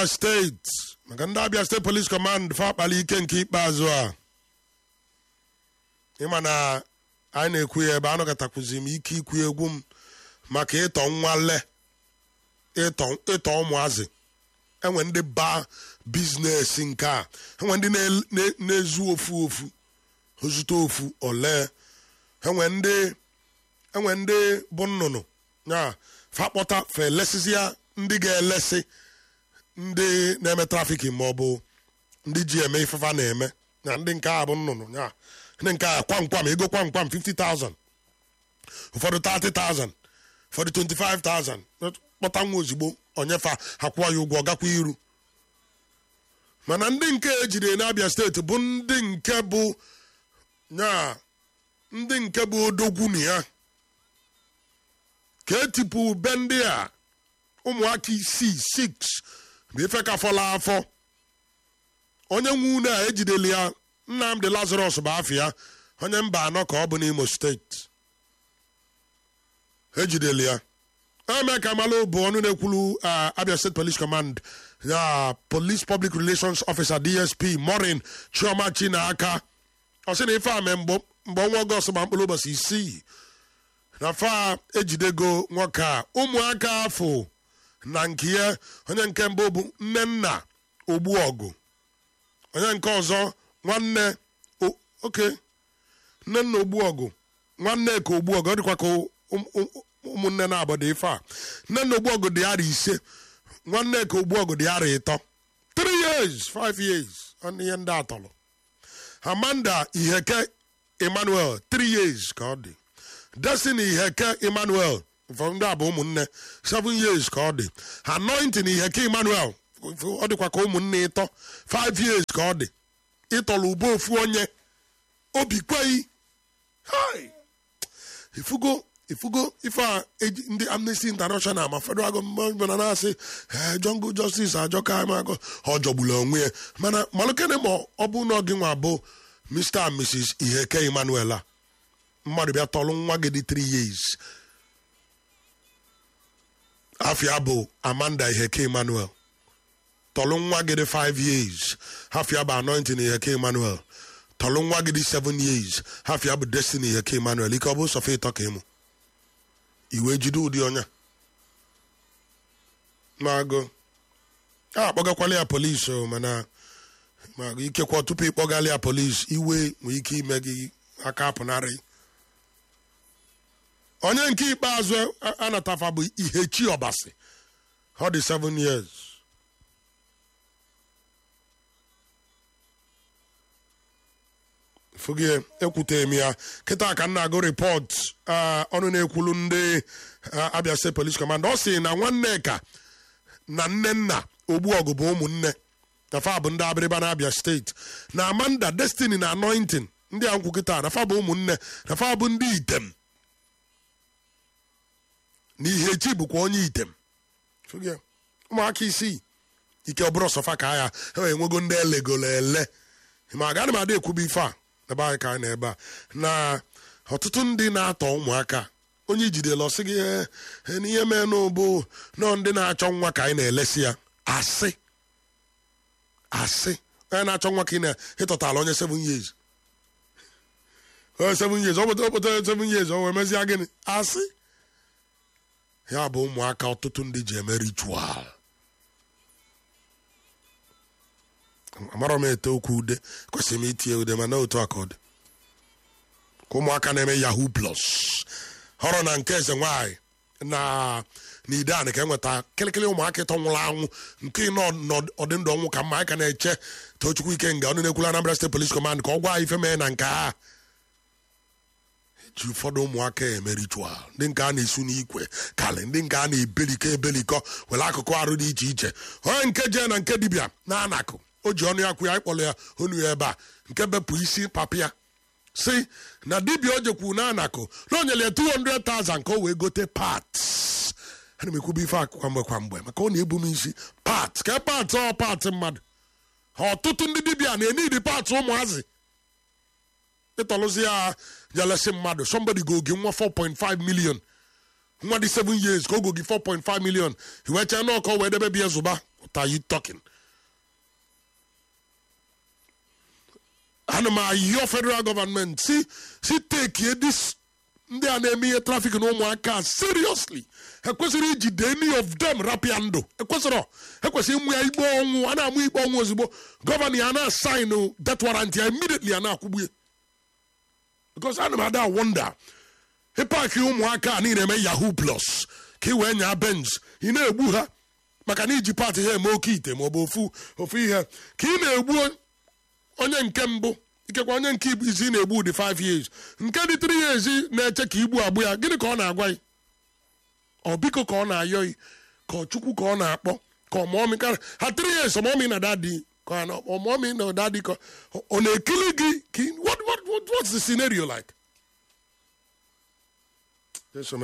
steeti maka ndị abịa steeti polis kọmand fa akpali ike nke ikpeazụ a ịma na anyị na-ekwu ya ebe anọkọtakwuzi m ike ikwu egwu m maka ịtọ nwale ịtọ ịtọ ụmụazị enwe ndị ba biznes nke a enwe ndị na- na- na-ezu ofu ofu ozute ofu ole enwe ndị enwe ndị bụ nnụnụ ya fakpọta fa elesisi ya ndị ga-elesi ndị na-eme trafiki ma ọ bụ ndị ji eme ifefa na-eme na ndị nke a bụ nnụnụ ya ndị nke a kwamkwam ego kwamkwam 50,000 ụfọdụ 30,000 ụfọdụ 25,000 kpọta nwa ozugbo onyefa akwụọ ya ụgwọ gakwa iru mana ndị nke ejiri n'abịa steeti bụ ndị nke bụ ya ndị nke bụ odogwu na ya ka etipụ be ndị a ụmụaka isii six bụ ife ka fọla afọ onye nwe unu a ejideli ya nnamdị lazarus bụ afọ ya onye mba anọ ka ọ bụ n'imo steeti ejideli ya eme ka malụ bụ ọnụ na-ekwulu uh, abia state police command ya police public relations officer dsp morin chioma chinaka ọ sị na ife a mee mgbe mgbe ọnwa ọgọst ma mkpụrụ ụbọchị isii na fa ejidego nwoke a ụmụaka afọ na nke ya onye nke mbụ bụ nne nna ogbuọgụ onye nke ọzọ nwanne o- oke nne nna ogbuọgụ nwanne ka ogbuọgụ ọ dịkwa ka ụm- ụm- ụmụnne na-abọdụ ife a nne nna ogbuọgụ dị ara ise nwanne ka ogbuọgụ dị ara ịtọ 3 years 5 years ọnụ ihe ndị atọrọ amanda iheke emmanuel 3 years ka ọ dị destiny iheke emmanuel ụfọdụ ndị a bụ ụmụnne 7 years ka ọ dị anointing iheke emmanuel ọ dịkwa ka ụmụnne ịtọ 5 years ka ọ dị ịtọrọ ube ofu onye obi kweghị Hai! ifugo ifugo ife a eji ndị amnesty international ma federal gọọmenti na na-asị "Eh, jungle justice ajọka amago ọ jọgburu onwe ya mana malụkene ma ọ bụ na gị nwa bụ mr and mrs iheke emmanuel a mmadụ bịa tọlụ nwa gị dị 3 years afia bụ amanda iheke emmanuel tọlụ nwa gị dị 5 years hafia bụ anointing iheke emmanuel tọlụ nwa gị dị 7 years hafia bụ destiny iheke emmanuel ike ọ bụ sọfe ịtọ ka ịmụ iwe jide ụdị ọnya mago a akpọgakwala ya polisi o mana ma ikekwa tupu ịkpọgala ya polisi iwe nwee ike ime gị aka apụnarị onye nke ikpeazụ a- anatafa bụ ihechi ọbasi ọ dị 7 years fụgie ekwutere m ya kịta ka m na-agụ rịpọt ọnụ na-ekwulu ndị ah, abia state police command ọ sị na nwanneka na nne nna ogbuọgụ bụ ụmụnne na fa bụ ndị abịrịba na abia steeti na amanda destiny na anointing ndị a nkwu kịta na fa bụ ụmụnne na fa bụ ndị item na ihechi bụkwa onye item Fụgie, ụmụaka isii ike ọbụrụ sọfa ka ya ha enwego ndị elegolo ele ma agaghị m ada ekwuba ife a ebe anyị ka anyị na ebe a na ọtụtụ ndị na-atọ ụmụaka onye ijidela ọsị gị "Eh, eh, n'ihe mee n'ụbụ nọ ndị na-achọ nwa ka anyị na-elesi ya asị asị onye na-achọ nwa ka ị na-ịtọtala onye 7 years onye 7 years ọ pụta ọ pụta 7 years o wee mezie gịnị asị ya bụ ụmụaka ọtụtụ ndị ji eme ritual amarọ m ete okwu ude kwesịrị m itinye ude mana otu a ka ọ dị ka ụmụaka na-eme yahoo plus họrọ na nke eze nwanyị na na ide anị ka enweta kịlịkịlị ụmụaka ịtọ nwụrụ anwụ nke nọ n'ọdịndụ ọnwụ ka mma anyị ka na-eche tochukwu ike nga ọnụ na-ekwulu Anambra State Police Command ka ọ gwa anyị ife mee na nke a ji ụfọdụ ụmụaka eme ritual ndị nke a na-esu n'ikwe kalị ndị nke a na-ebelikọ ebelikọ were akụkụ arụ dị iche iche onye nke jee na nke dibịa na anakụ o ji ọnụ ya kwụ ya ịkpọrọ ya onu ya ebe a nke bepụ isi papa ya si na dibịa o jekwu na anakụ na o nyere ya 200,000 ka o wee gote parts ana m ekwube ife a kwa mgbe kwa mgbe maka ọ na-ebu m isi parts ka parts ọ parts mmadụ ọtụtụ ndị dibịa na-enidi parts ụmụazị ịtọlụzi ya jelesi mmadụ somebody go gị nwa 4.5 million nwa dị 7 years ka o go gị 4.5 million iwechee na ọkọ wee debe bịa zụba what are you talking ana m ayọ federal government si si take this ndị a na-eme ihe trafik na ụmụaka seriously ekwesịrị ijide any of them rapịa ndụ ekwesịrị ekwesịrị ịmụ ya ikpe ọnwụ a na-amụ ikpe ọnwụ ozugbo gọvanọ ya na-asaịnụ death warrant ya immediately a na-akwụgbu ya because ana m ada wonder ịpaki ụmụaka a niile eme yahoo plus ka ị wee nyaa benz ị na-egbu ha maka na iji paati ha eme oke ite ma ọ bụ ofu ofu ihe ka ị na-egbu onye nke mbụ ikekwa onye nke izi na-egbu dị 5 years nke dị 3 years na-eche ka igbu agbụ ya gịnị ka ọ na-agwa gị ọ biko ka ọ na-ayọ gị ka ọ chukwu ka ọ na-akpọ ka ọmọmị ka ha 3 years ọmọmị na dadi ka ọmọmị na dadi ka ọ na-ekili gị what, what, what, what's the scenario like